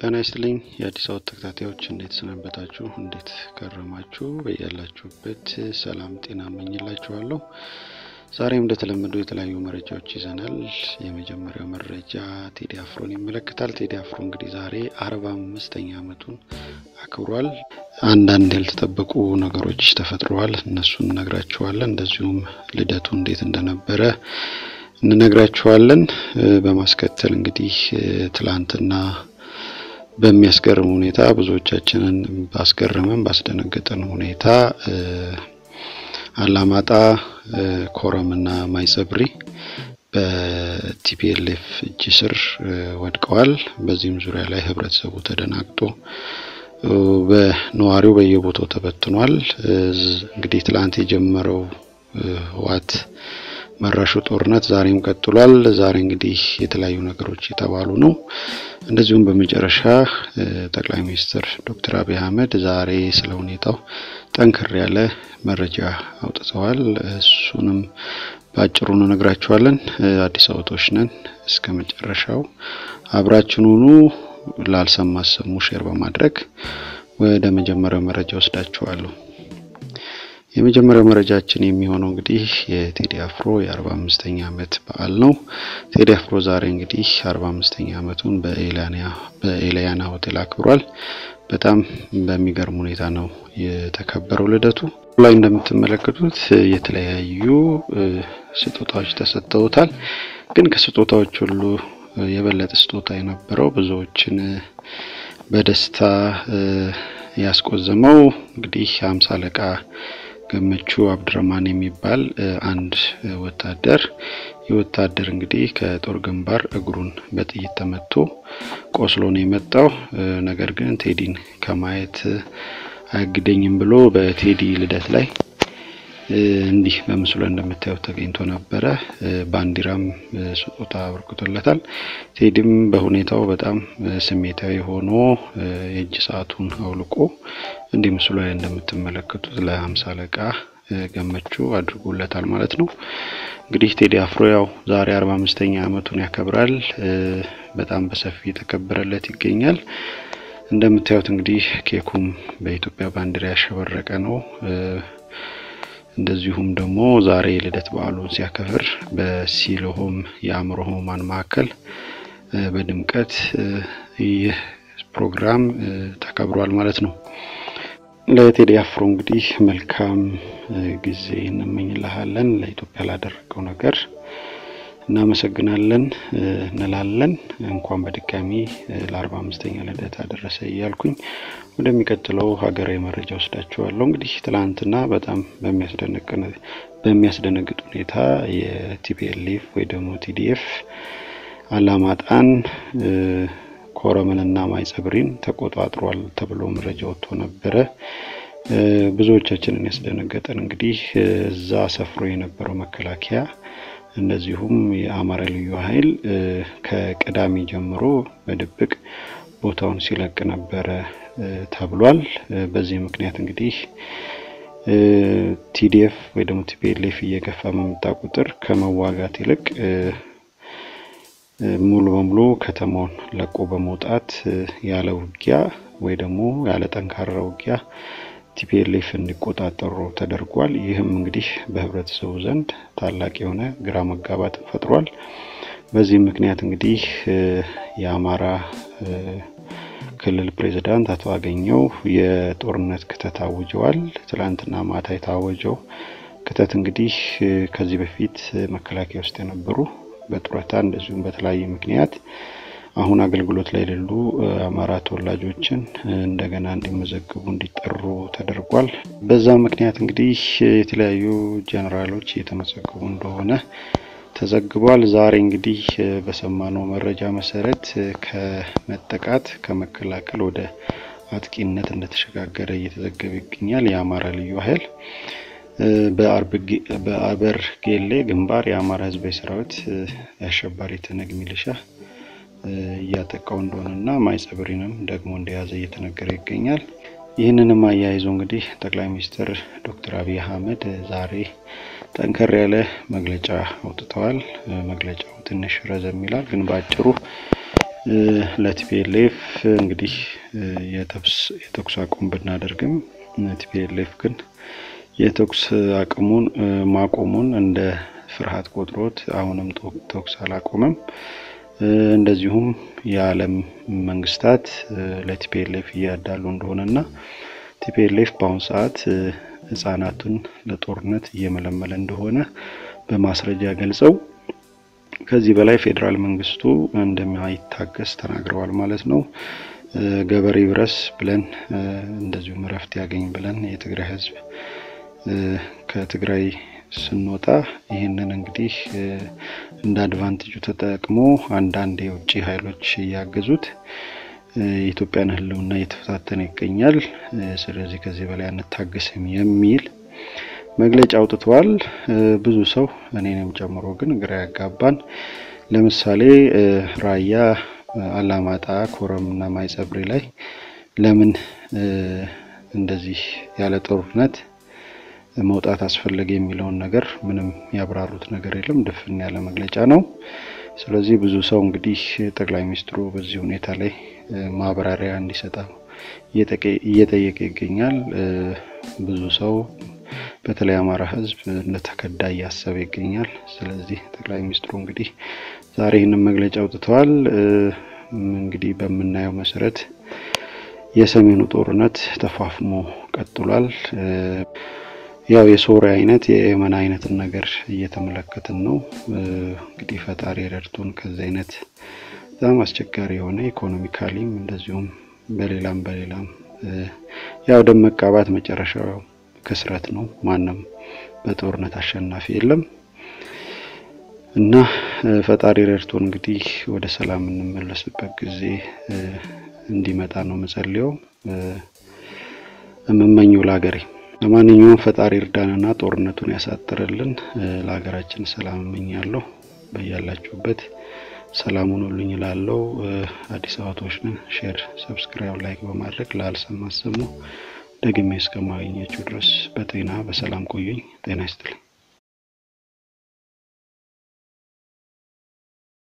ጤና ይስጥልኝ የአዲስ አበባ ተከታታዮች እንዴት ሰነበታችሁ? እንዴት ከረማችሁ? በያላችሁበት ሰላም ጤና እመኝላችኋለሁ። ዛሬም እንደተለመደው የተለያዩ መረጃዎች ይዘናል። የመጀመሪያው መረጃ ቴዲ አፍሮን ይመለከታል። ቴዲ አፍሮ እንግዲህ ዛሬ አርባ አምስተኛ ዓመቱን አክብሯል። አንዳንድ ያልተጠበቁ ነገሮች ተፈጥረዋል። እነሱን እነግራችኋለን። እንደዚሁም ልደቱ እንዴት እንደነበረ እንነግራችኋለን። በማስከተል እንግዲህ ትላንትና በሚያስገርም ሁኔታ ብዙዎቻችንን ባስገረመን ባስደነገጠን ሁኔታ አላማጣ ኮረምና ማይጸብሪ በቲፒኤልኤፍ እጅ ስር ወድቀዋል። በዚህም ዙሪያ ላይ ህብረተሰቡ ተደናግጦ በነዋሪው በየቦታው ተበትኗል። እንግዲህ ትላንት የጀመረው ህወሓት መራሹ ጦርነት ዛሬም ቀጥሏል። ዛሬ እንግዲህ የተለያዩ ነገሮች የተባሉ ነው። እንደዚሁም በመጨረሻ ጠቅላይ ሚኒስትር ዶክተር አብይ አህመድ ዛሬ ስለ ሁኔታው ጠንከር ያለ መረጃ አውጥተዋል። እሱንም በአጭሩ እንነግራችኋለን። አዲስ አበባዎች ነን። እስከ መጨረሻው አብራችን ሁኑ። ላልሰማ ሰሙ ሼር በማድረግ ወደ መጀመሪያው መረጃ ወስዳችኋለሁ። የመጀመሪያው መረጃችን የሚሆነው እንግዲህ የቴዲ አፍሮ የአርባ አምስተኛ ዓመት በዓል ነው። ቴዲ አፍሮ ዛሬ እንግዲህ አርባ አምስተኛ ዓመቱን በኤልያና ሆቴል አክብሯል። በጣም በሚገርም ሁኔታ ነው የተከበረው ልደቱ። ላይ እንደምትመለከቱት የተለያዩ ስጦታዎች ተሰጥተውታል። ግን ከስጦታዎች ሁሉ የበለጠ ስጦታ የነበረው ብዙዎችን በደስታ ያስቆዘመው እንግዲህ ሀምሳ አለቃ ገመቹ አብድረማን የሚባል አንድ ወታደር ይህ ወታደር እንግዲህ ከጦር ግንባር እግሩን በጥይት ተመቶ ቆስሎ ነው የመጣው። ነገር ግን ቴዲን ከማየት አያግደኝም ብሎ በቴዲ ልደት ላይ እንዲህ በምስሉ ላይ እንደምታዩት ተገኝቶ ነበረ። ባንዲራም ስጦታ አበርክቶለታል። ቴዲም በሁኔታው በጣም ስሜታዊ ሆኖ የእጅ ሰዓቱን አውልቆ እንዲህ ምስሉ ላይ እንደምትመለከቱት ለሀምሳ አለቃ ገመቹ አድርጎለታል ማለት ነው። እንግዲህ ቴዲ አፍሮ ያው ዛሬ አርባ አምስተኛ ዓመቱን ያከብራል። በጣም በሰፊ የተከበረለት ይገኛል። እንደምታዩት እንግዲህ ኬኩም በኢትዮጵያ ባንዲራ ያሸበረቀ ነው። እንደዚሁም ደግሞ ዛሬ የልደት በዓሉን ሲያከብር በሲሎሆም የአእምሮ ህሙማን ማዕከል በድምቀት ይህ ፕሮግራም ተከብሯል ማለት ነው። ለቴዲ አፍሮ እንግዲህ መልካም ጊዜ እንመኝልሃለን። ለኢትዮጵያ ላደረገው ነገር እናመሰግናለን እንላለን። እንኳን በድጋሚ ለአርባ አምስተኛ ልደት አደረሰ እያልኩኝ ወደሚቀጥለው ሀገራዊ መረጃ ወስዳችኋለሁ። እንግዲህ ትላንትና በጣም በሚያስደነግጥ ሁኔታ የቲፒኤልኤፍ ወይ ደግሞ ቲዲኤፍ አላማጣን ኮረምንና ማይጸብሪን ተቆጣጥሯል ተብሎ መረጃ ወጥቶ ነበረ። ብዙዎቻችንን ያስደነገጠን እንግዲህ እዛ ሰፍሮ የነበረው መከላከያ እንደዚሁም የአማራ ልዩ ኃይል ከቅዳሜ ጀምሮ በድብቅ ቦታውን ሲለቅ ነበረ ተብሏል። በዚህ ምክንያት እንግዲህ ቲዲኤፍ ወይ ደግሞ ቲፒኤልኤፍ እየገፋ በመጣ ቁጥር ከመዋጋት ይልቅ ሙሉ በሙሉ ከተማውን ለቆ በመውጣት ያለ ውጊያ ወይ ደግሞ ያለ ጠንካራ ውጊያ ቲፒኤልኤፍ እንዲቆጣጠሩ ተደርጓል። ይህም እንግዲህ በህብረተሰቡ ዘንድ ታላቅ የሆነ ግራ መጋባትን ፈጥሯል። በዚህም ምክንያት እንግዲህ የአማራ ክልል ፕሬዚዳንት አቶ አገኘው የጦርነት ክተት አውጀዋል። ትላንትና ማታ የታወጀው ክተት እንግዲህ ከዚህ በፊት መከላከያ ውስጥ የነበሩ በጡረታ እንደዚሁም በተለያየ ምክንያት አሁን አገልግሎት ላይ የሌሉ አማራ ተወላጆችን እንደገና እንዲመዘግቡ እንዲጠሩ ተደርጓል። በዛ ምክንያት እንግዲህ የተለያዩ ጀኔራሎች እየተመዘገቡ እንደሆነ ተዘግቧል። ዛሬ እንግዲህ በሰማነው መረጃ መሰረት ከመጠቃት ከመከላከል ወደ አጥቂነት እንደተሸጋገረ እየተዘገበ ይገኛል። የአማራ ልዩ ኃይል በአበር ጌሌ ግንባር የአማራ ህዝባዊ ሰራዊት የአሸባሪ ትነግ ሚሊሻ እያጠቃው እንደሆነና ማይጸብሪንም ደግሞ እንደያዘ እየተነገረ ይገኛል። ይህንንም አያይዞ እንግዲህ ጠቅላይ ሚኒስትር ዶክተር አብይ አህመድ ዛሬ ጠንከር ያለ መግለጫ አውጥተዋል። መግለጫው ትንሽ ረዘም ይላል፣ ግን በአጭሩ ለቲፒኤልኤፍ እንግዲህ የተኩስ አቁም ብናደርግም ቲፒኤልኤፍ ግን የተኩስ አቅሙን ማቆሙን እንደ ፍርሃት ቆጥሮት አሁንም ተኩስ አላቆመም። እንደዚሁም የዓለም መንግስታት ለቲፒኤልኤፍ እያዳሉ እንደሆነና ቲፒኤልኤፍ በአሁኑ ሰዓት ህጻናቱን ለጦርነት እየመለመለ እንደሆነ በማስረጃ ገልጸው ከዚህ በላይ ፌዴራል መንግስቱ እንደማይታገስ ተናግረዋል ማለት ነው። ገበሬ ይብረስ ብለን እንደዚሁም እረፍት ያገኝ ብለን የትግራይ ህዝብ ከትግራይ ስንወጣ ይህንን እንግዲህ እንደ አድቫንቴጁ ተጠቅሞ አንዳንድ የውጭ ኃይሎች እያገዙት የኢትዮጵያን ህልውና እየተፈታተነ ይገኛል። ስለዚህ ከዚህ በላይ አንታገስም የሚል መግለጫ አውጥተዋል። ብዙ ሰው እኔንም ጨምሮ ግን ግራ ያጋባን። ለምሳሌ ራያ፣ አላማጣ፣ ኮረም እና ማይጸብሪ ላይ ለምን እንደዚህ ያለ ጦርነት መውጣት አስፈለገ የሚለውን ነገር ምንም ያብራሩት ነገር የለም። ድፍን ያለ መግለጫ ነው። ስለዚህ ብዙ ሰው እንግዲህ ጠቅላይ ሚኒስትሩ በዚህ ሁኔታ ላይ ማብራሪያ እንዲሰጠው እየጠየቀ ይገኛል። ብዙ ሰው በተለይ አማራ ህዝብ እንደተከዳ እያሰበ ይገኛል። ስለዚህ ጠቅላይ ሚኒስትሩ እንግዲህ ዛሬ ይህንን መግለጫ አውጥተዋል። እንግዲህ በምናየው መሰረት የሰሜኑ ጦርነት ተፋፍሞ ቀጥሏል። ያው የሶሪያ አይነት የየመን አይነትን ነገር እየተመለከትን ነው። እንግዲህ ፈጣሪ ረድቶን ከዚህ አይነት በጣም አስቸጋሪ የሆነ ኢኮኖሚካሊም እንደዚሁም በሌላም በሌላም ያው ደም መቃባት መጨረሻው ክስረት ነው። ማንም በጦርነት አሸናፊ የለም እና ፈጣሪ ረድቶን እንግዲህ ወደ ሰላም የምንመለስበት ጊዜ እንዲመጣ ነው መጸልየው የምመኘው ለሀገሬ። ለማንኛውም ፈጣሪ እርዳንና ጦርነቱን ያሳጥርልን። ለሀገራችን ሰላም እመኛለሁ። በያላችሁበት ሰላሙን ሁሉኝ እላለሁ። አዲስ አበባዎች ነን። ሼር፣ ሰብስክራይብ፣ ላይክ በማድረግ ላልሰማ አሰሙ። ደግሜ እስከማገኛችሁ ድረስ በጤና በሰላም ቆዩኝ። ጤና ይስጥልኝ።